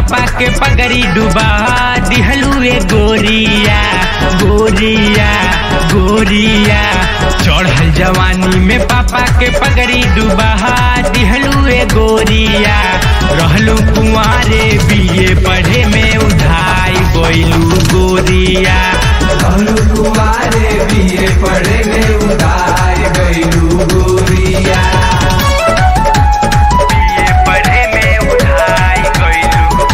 पापा के पगड़ी डुबा दिहलू ए गोरिया गोरिया गोरिया चढ़ल जवानी में पापा के पगड़ी डुबा दिहलू ए गोरिया रहलू कुंवारे बीए पढ़े में उधाई गइलू गोरिया कहलू तुम्हारे बीए पढ़े में उधार गईलू गोरिया बीए पढ़े में उधाई गइलू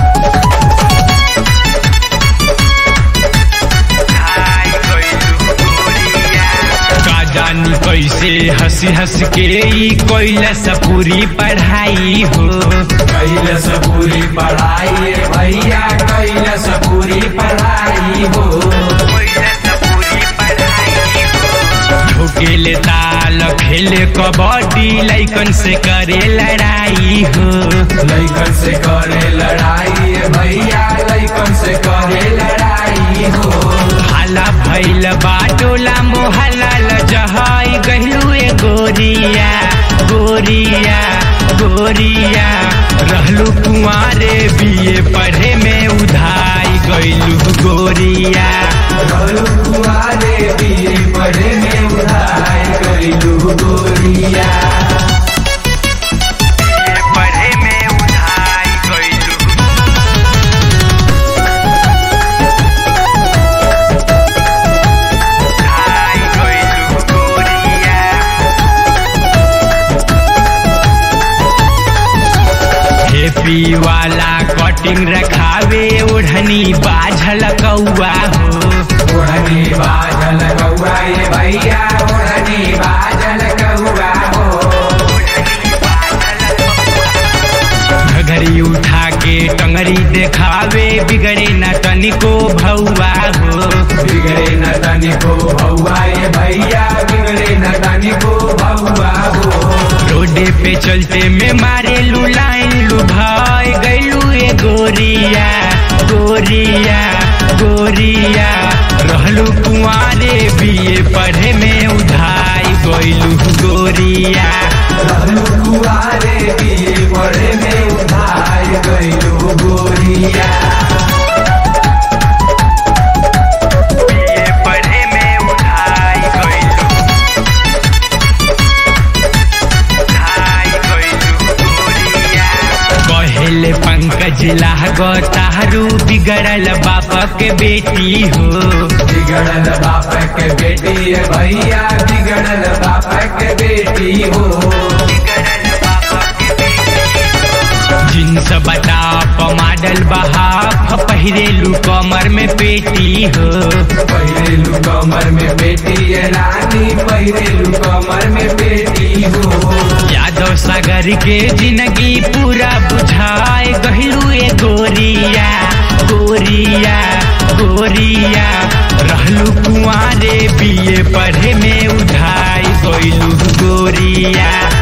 उधाई गइलू गोरिया का जानी कैसे हंसी हंस के ई कैलस पूरी पढ़ाई हो कैलस पूरी पढ़ाई भैया कैलस पूरी पढ़ाई हो ठोकेले ताल खेले कबड्डी लैकन से करे लड़ाई हो लैकन से करे लड़ाई भैया लैकन से करे लड़ाई हो हाला भैल बाटोला मोहल्ला लजहाई गहलू ए गोरिया गोरिया गोरिया रहलू कुंवारे बीए पढ़े में उधाई गइलू गोरिया कहलू तुम्हारे बीए पढ़े में उधार गईलू गोरिया पढ़े में उधाई गइलू उधाई गइलू गोरिया हेपी वाला कटिंग रखावे ओढ़नी बाझल कौआ हो ओढ़नी बाजल कौआ ये भैया ओढ़नी बाजल कौआ हो घघरी उठा के टंगरी देखावे बिगड़े न तनिको भौआ हो बिगड़े न तनिको भौआ ये भैया बिगड़े न तनिको भौआ हो रोडे पे चलते में मारे लू लाइन लू भाई गैलू ए गोरिया गोरिया गोरिया रहलू कुंवारे बीए पढ़े में उधाई गैलू गोरिया रहलू कुआरे बीए पढ़े में उधार गईलू गोरिया बीए पढ़े में उधाई गइलू उधाई गइलू गोरिया कहेले पंकज लागो तारू बिगड़ल बाप के बेटी हो बिगड़ल बाप के बेटी ये भैया बिगड़ल बाप के बेटी हो जींस बटाप मॉडल बहाफ पहिरेलू कमर में पेटी हो पहिरेलू कमर में बेटी ये रानी पहिरेलू कमर में बेटी हो यादव सागर के जिंदगी पूरा बुझाए गहलू ए गोरिया गोरिया गोरिया रहलू कुंवारे बीए पढ़े में उधाई गइलू गोरिया